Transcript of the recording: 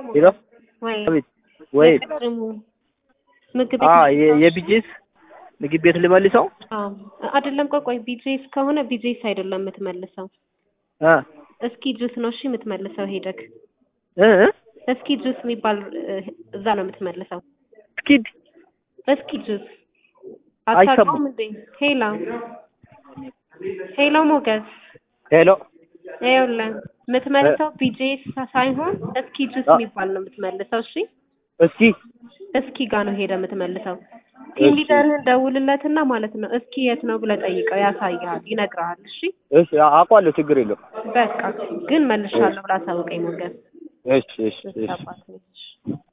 ሄሎ ወይ አቤት ወይ የቅድሙ ምግብ አ ቤት የቢጂስ ምግብ ቤት ልመልሰው አዎ አይደለም ቆይ ቆይ ቢጄስ ከሆነ ቢጄስ አይደለም የምትመልሰው እ እስኪ ጁስ ነው እሺ የምትመልሰው ሄደክ እ እስኪ ጁስ የሚባል እ፣ እዛ ነው የምትመልሰው ስኪድ እስኪ ጁስ አይሰማም። አታውቀውም እንዴ ሄላ ሄሎ ሞገስ ሄሎ ይኸውልህ የምትመልሰው ቢጄስ ሳይሆን እስኪ ጁስ አ- የሚባል ነው የምትመልሰው እሺ እስኪ እስኪ ጋር ነው ሄደ የምትመልሰው ቲም እሺ። ሊደርህን ደውልለትና ማለት ነው እስኪ የት ነው ብለህ ጠይቀው ያሳይሃል ይነግርሃል እሺ እሺ አ- አውቀዋለሁ ችግር የለውም በቃ ግን መልሻለሁ ብላ አሳውቀኝ ሞገስ እሺ እሺ እሺ አባት ነች